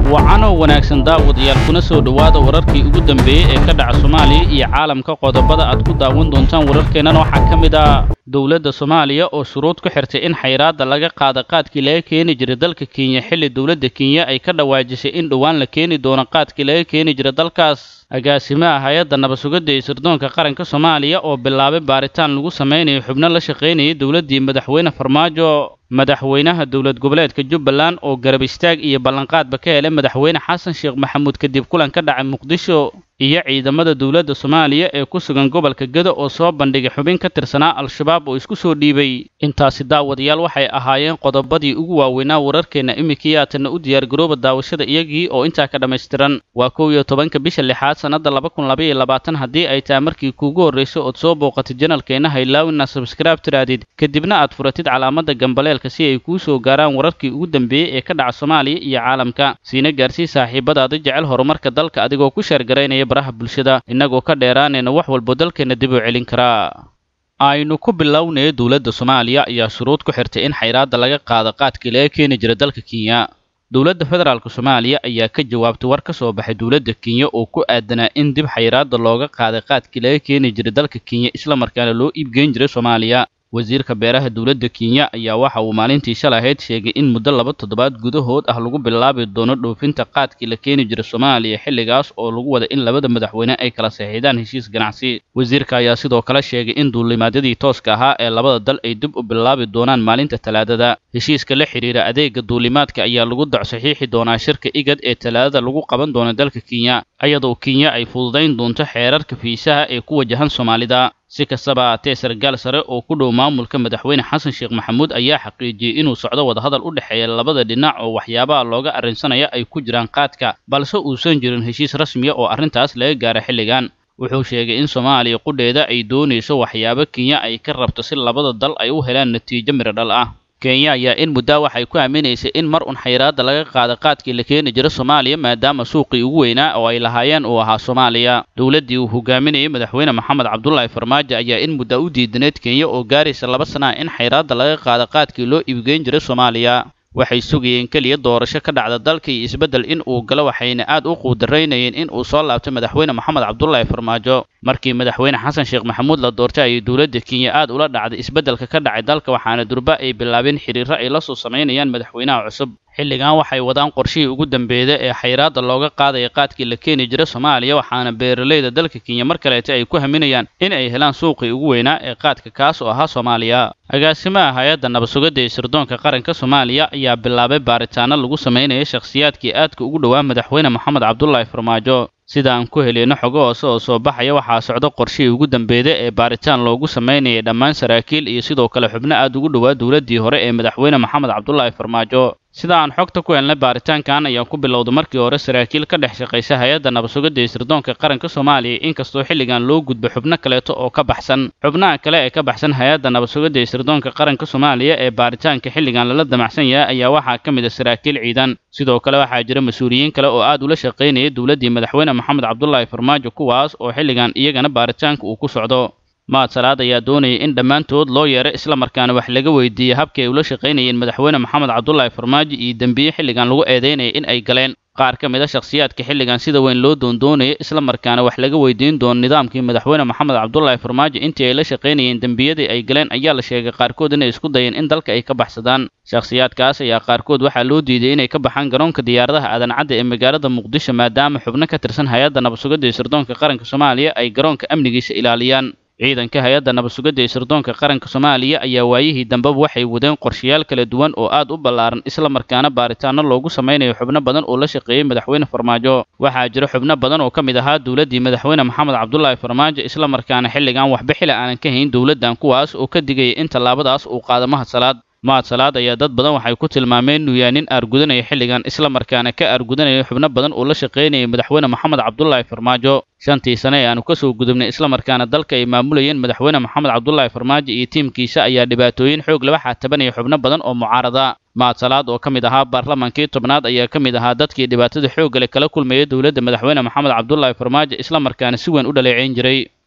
wacanoo wanaagsan daawadayaal kuna soo dhowaada wararkii ugu dambeeyey ee ka dhaca soomaaliya iyo caalamka qodobada aad ku daawan doontaan wararkeennan waxaa ka mid ah dowladda soomaaliya oo shuruud ku xirtay in xayraadda laga qaada qaadkii laga keeni jiray dalka kenya xilli dowladda kenya ay ka dhawaajisay in dhowaan la keeni doono qaadkii laga keeni jiray dalkaas agaasimaha hay-adda nabadsugadda ee sirdoonka qaranka soomaaliya oo bilaabay baaritaan lagu samaynayo xubno la shaqaynayay dowladdii madaxweyne farmaajo madaxweynaha dowlad goboleedka jubbaland oo garab istaag iyo ballanqaadba ka helay madaxweyne xasan sheekh maxamuud kadib kulan ka dhacay muqdisho iyo ciidamada dowladda soomaaliya ee ku sugan gobolka gedo oo soo bandhigay xubin ka tirsanaa al-shabaab oo isku soo dhiibay intaasi daawadayaal waxay ahaayeen qodobadii ugu waaweynaa wararkeenna iminkii haatanna u diyaargarooba daawashada iyagii oo intaa ka dhammaystiran waa kow iyo tobanka bisha lixaad sannadda laba kun labaiyo labaatan haddii ay tahay markii kuugu horrayso ood soo booqatid janalkeenna haylaawina sabskraib tiraadid kadibna aad furatid calaamadda gambaleelka si ay kuu soo gaaraan wararkii ugu dambeeyey ee ka dhaca soomaaliya iyo caalamka siina gaarsii saaxiibadaada jecel horumarka dalka adigoo ku sheergaraynaya baraha bulshada innagoo ka dheeraanayna wax walbo dalkeenna dib u celin karaa aynu ku bilownaya dowladda soomaaliya ayaa shuruud ku xirtay in xayraadda laga qaado qaadkii laga keeni jira dalka kenya dowladda federaalk soomaaliya ayaa ka jawaabtay war ka soo baxay dowladda kenya oo ku aadanaa in dib xayraadda looga qaaday qaadkii laga keeni jiray dalka kenya islamarkaana loo iibgeyn jiray soomaaliya wasiirka beeraha dowladda kenya ayaa waxa uu maalintii shalay ahayd sheegay in muddo laba toddobaad gudahood ah lagu bilaabi doono dhoofinta qaadkii la keeni jiray soomaaliya xilligaas oo lagu wada in labada madaxweyne ay kala saxiixdaan heshiis ganacsi wasiirka ayaa sidoo kale sheegay in duulimaadyadii tooska ahaa ee labada dal ay dib u bilaabi doonaan maalinta talaadada heshiiska la xidhiira adeega duulimaadka ayaa lagu dac saxiixi doonaa shirka igad ee talaadada lagu qaban doono dalka kenya iyadoo kenya ay fududayn doonto xeerarka fiisaha ee ku wajahan soomaalida si kastaba haatee sargaal sare oo ku dhow maamulka madaxweyne xasan sheekh maxamuud ayaa xaqiijiyey inuu socdo wadahadal u dhexeeya labada dhinac oo waxyaabaha looga arrinsanaya ay ku jiraan qaadka balse uusan jirin heshiis rasmiya oo arrintaas laga gaaro xilligan wuxuu sheegay in soomaaliya qudheeda ay doonayso waxyaabo kenya ay ka rabto si labada dal ay u helaan natiijo midho dhal ah kenya ayaa in muddaa waxay ku aaminaysay in mar un xayraadda laga qaada qaadkii la keeni jira soomaaliya maadaama suuqii ugu weynaa oo ay lahaayeen uu ahaa soomaaliya dowladdii uu hogaaminayay madaxweyne maxamed cabdulaahi farmaajo ayaa in muddaa u diidaneed kenya oo gaaraysa laba sana ah in xayraadda laga qaada qaadkii loo iibgeyn jiray soomaaliya waxay sugayeen keliya doorasho ka dhacda dalka iyo isbeddel in uu galo waxayna aad u quudaraynayeen in uu soo laabtay madaxweyne moxamed cabdulaahi farmaajo markii madaxweyne xasan sheekh maxamuud la doortay ayay dowladda kenya aad ula dhacday isbeddelka ka dhacay dalka waxaana durba ay bilaabeen xiriirro ay la soo samaynayaan madaxweynaha cusub xilligan waxay wadaan qorshihii ugu dambeeyda ee xayraadda looga qaadaya qaadkii la keeni jira soomaaliya waxaana beeralayda dalka kenya mar kaleeta ay ku haminayaan in ay helaan suuqii ugu weynaa ee qaadka kaas oo ahaa soomaaliya agaasimaha hay-adda nabadsugadda ee sirdoonka qaranka soomaaliya ayaa bilaabay baaritaano lagu samaynaya shakhsiyaadkii aadka ugu dhowaa madaxweyne moxamed cabdulaahi farmaajo sida aan ku heleyno xogo hoose oo soo baxaya waxaa socdo qorshihii ugu dambeeyda ee baaritaan loogu samaynayay dhammaan saraakiil iyo sidoo kale xubno aad ugu dhowaa dowladdii hore ee madaxweyne moxamed cabdulaahi farmaajo sida aan xogta ku helnay baaritaankan ayaa ku bilowday markii hore saraakiil ka dhex shaqaysa hay-adda nabadsugadda ee sirdoonka qaranka soomaaliya inkastoo xilligan loo gudbo xubno kaleeto oo ka baxsan xubnaha kale ee ka baxsan hay-adda nabadsugadda ee sirdoonka qaranka soomaaliya ee baaritaanka xilligan lala damacsan yahay ayaa waxaa ka mid a saraakiil ciidan sidoo kale waxaa jira mas-uuliyiin kale oo aad ula shaqaynayay dowladdii madaxweyne moxamed cabdulaahi farmaajo kuwaas oo xilligan iyagana baaritaanka uu ku socdo maad salaad ayaa doonayay in dhammaantood loo yeero islamarkaana wax laga weydiiyey habkii ay ula shaqaynayeen madaxweyne moxamed cabdulaahi farmaajo iyo dembiye xilligan lagu eedeynaya in ay galeen qaar ka mid a shakhsiyaadka xilligan sida weyn loo doondoonaya islamarkaana wax laga weydiin doono nidaamkii madaxweyne moxamed cabdulaahi farmaajo intii ay la shaqaynayeen dembiyadii ay galeen ayaa la sheegay qaarkood inay isku dayeen in dalka ay ka baxsadaan shakhsiyaadkaas ayaa qaarkood waxaa loo diiday inay ka baxaan garoonka diyaaradaha aadan cadda ee magaalada muqdisho maadaama xubno ka tirsan hay-adda nabadsugadda ee sirdoonka qaranka soomaaliya ay garoonka amnigiisa ilaaliyaan ciidanka hay-adda nabadsugadda ee sirdoonka qaranka soomaaliya ayaa waayihii dambeba waxay wadeen qorshayaal kala duwan oo aad u ballaaran islamarkaana baaritaano loogu samaynayo xubno badan oo la shaqeeyey madaxweyne farmaajo waxaa jira xubno badan oo ka mid ahaa dowladdii madaxweyne moxamed cabdulaahi farmaajo islamarkaana xilligan waxba xili aanan ka hayn dowladdan kuwaas oo ka digaya in tallaabadaas uu qaado mahad salaad mahad salaad ayaa dad badan waxay ku tilmaameen inuu yahay nin aargudanaya xilligan islamarkaana ka aargudanaya xubno badan oo la shaqaynayay madaxweyne moxamed cabdulaahi farmaajo shantii sane ee aanu ka soo gudubnay islamarkaana dalka ay maamulayeen madaxweyne moxamed cabdulaahi farmaajo iyo tiimkiisa ayaa dhibaatooyin xoog laba xaatabanaya xubno badan oo mucaarada mahad salaad oo ka mid ahaa baarlamaankii tobnaad ayaa ka mid ahaa dadkii dhibaatada xoogga leh kala kulmayay dowladda madaxweyne moxamed cabdulaahi farmaajo islamarkaana si weyn u dhaleeceyn jiray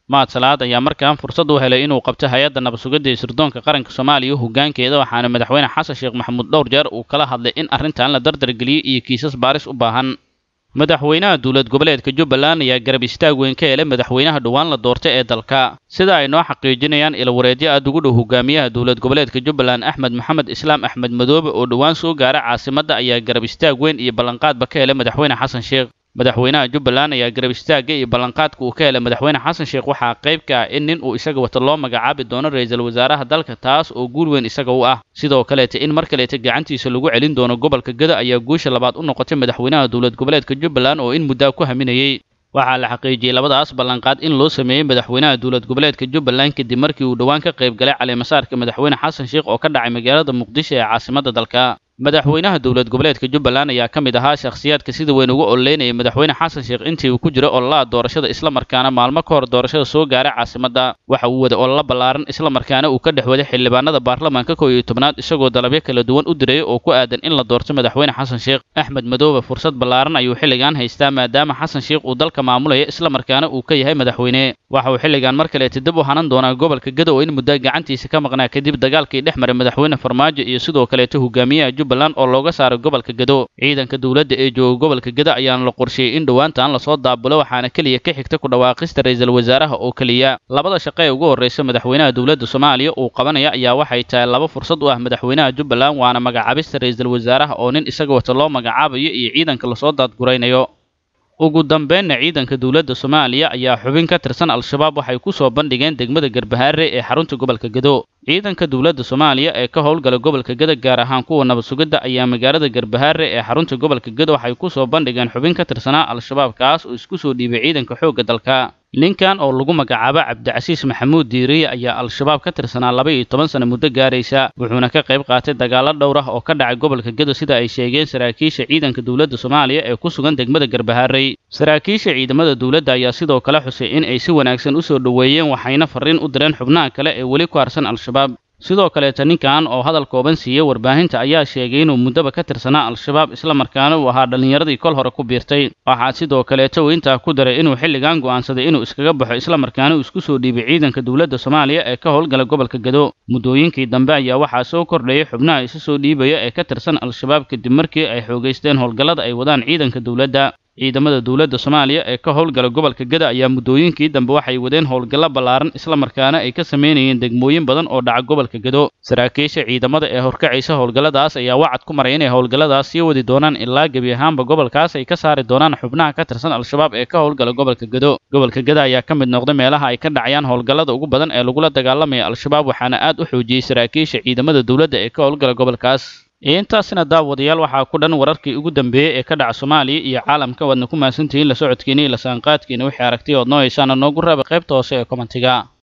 maad salaad ayaa markaan fursad u helay inuu qabto hay-adda nabadsugidda ee sirdoonka qaranka soomaaliya hoggaankeeda waxaana madaxweyne xasan sheekh maxamuud dhowr jeer uu kala hadlay in arrintan la dardargeliyey iyo kiisas baaris u baahan madaxweynaha dowlad goboleedka jubbaland ayaa garab istaag weyn ka helay madaxweynaha dhowaan la doortay ee dalka sida ay noo xaqiijinayaan ilawareedyo aad ugu dhow hogaamiyaha dowlad goboleedka jubbaland axmed maxamed islaam axmed madoobe oo dhowaan soo gaara caasimadda ayaa garab istaag weyn iyo ballanqaadba ka helay madaxweyne xasan sheekh madaxweynaha jubbaland ayaa garab istaagga iyo ballanqaadka uu ka helay madaxweyne xasan sheekh waxaa qayb ka ah in nin uu isaga wata loo magacaabi doono ra-iisul wasaaraha dalka taas oo guul weyn isaga u ah sidoo kaleeta in mar kaleeta gacantiisa lagu celin doono gobolka gada ayaa guusha labaad u noqotay madaxweynaha dowlad goboleedka jubbaland oo in muddaa ku haminayey waxaa la xaqiijiyey labadaas ballanqaad in loo sameeyey madaxweynaha dowlad goboleedka jubbaland kadib markii uu dhowaan ka qayb galay caleemasaarka madaxweyne xasan sheekh oo ka dhacay magaalada muqdisho ee caasimadda dalka madaxweynaha dowlad goboleedka jubbaland ayaa ka mid ahaa shakhsiyaadka sida weyn ugu ololeynayay madaxweyne xasan sheekh intii uu ku jiro ololaha doorashada islamarkaana maalmo ka hor doorashada soo gaaray caasimadda waxa uu waday ololo ballaaran islamarkaana uu ka dhex waday xildhibaanada baarlamaanka kow iyo tobnaad isagoo dalabyo kala duwan u dirayay oo ku aadan in la doorto madaxweyne xasan sheekh axmed madoobe fursad ballaaran ayuu xilligan haystaa maadaama xasan sheekh uu dalka maamulaya islamarkaana uu ka yahay madaxweyne waxa uu xilligan mar kaleeta dib u hanan doonaa gobolka gado oo in muddo gacantiisa ka maqnaa kadib dagaalkii dhex maray madaxweyne farmaajo iyo sidoo kaleeta hogaamiyaha jubbaland oo looga saaray gobolka gado ciidanka dowladda ee jooga gobolka gado ayaana la qorsheeyey in dhowaantan lasoo daabulo waxaana keliya ka xigta ku dhawaaqista ra-iisul wasaaraha oo keliya labada shaqo ee ugu horreysa madaxweynaha dowladda soomaaliya uu qabanaya ayaa waxay tahay laba fursad u ah madaxweynaha jubbaland waana magacaabista ra-iisul wasaaraha oo nin isaga wata loo magacaabayo iyo ciidanka lasoo daadguraynayo ugu dambeynna ciidanka dowladda soomaaliya ayaa xubin ka tirsan al-shabaab waxay ku soo bandhigeen degmada garbahaare ee xarunta gobolka gado ciidanka dowladda soomaaliya ee ka howlgala gobolka gado gaar ahaan kuwa nabad sugidda ayaa magaalada garbahaare ee xarunta gobolka gado waxay ku soo bandhigeen xubin ka tirsanaa al-shabaab kaas oo isku soo dhiibay ciidanka xoogga dalka ninkan oo lagu magacaabo cabdicasiis maxamuud diiriye ayaa al-shabaab ka tirsanaa laba iyo toban sano muddo gaaraysa wuxuuna ka qayb qaatay dagaallo dhowr ah oo ka dhacay gobolka gado sida ay sheegeen saraakiisha ciidanka dowladda soomaaliya ee ku sugan degmada garbahaarey saraakiisha ciidamada dowladda ayaa sidoo kale xusay in ay si wanaagsan u soo dhoweeyeen waxayna farriin u direen xubnaha kale ee weli ku harsan al-shabaab sidoo kaleeta ninkan oo hadal kooban siiyey warbaahinta ayaa sheegay inuu muddaba ka tirsanaa al-shabaab islamarkaana uu ahaa dhallinyaradii kol hore ku biirtay waxaa sidoo kaleeta uu intaa ku daray inuu xilligan go'aansaday inuu iskaga baxo islamarkaana uu isku soo dhiibay ciidanka dowladda soomaaliya ee ka howlgala gobolka gado muddooyinkii dambe ayaa waxaa soo kordhayay xubnaha isu soo dhiibaya ee ka tirsan al-shabaab kadib markii ay xoogaysteen howlgallada ay wadaan ciidanka dowladda ciidamada dowladda soomaaliya ee ka howlgala gobolka gada ayaa muddooyinkii dambe waxay wadeen howlgallo ballaaran islamarkaana ay ka samaynayeen degmooyin badan oo dhaca gobolka gado saraakiisha ciidamada ee horkacaysa howlgalladaas ayaa wacad ku maray inay howlgalladaas sii wadi doonaan ilaa gebi ahaanba gobolkaas ay ka saari doonaan xubnaha ka tirsan al-shabaab ee ka howlgala gobolka gado gobolka gada ayaa ka mid noqday meelaha ay ka dhacayaan howlgallada ugu badan ee lagula dagaalamaya al-shabaab waxaana aad u xoojiyey saraakiisha ciidamada dowladda ee ka howlgala gobolkaas intaasina daawadayaal waxaa ku dhan wararkii ugu dambeeyey ee ka dhaca soomaaliya iyo caalamka waadna ku mahadsantihiin la socodkiina iyo la saanqaadkiina wixii aragtay ood noo heysaana noogu raaba qaybta hoose ee kommentiga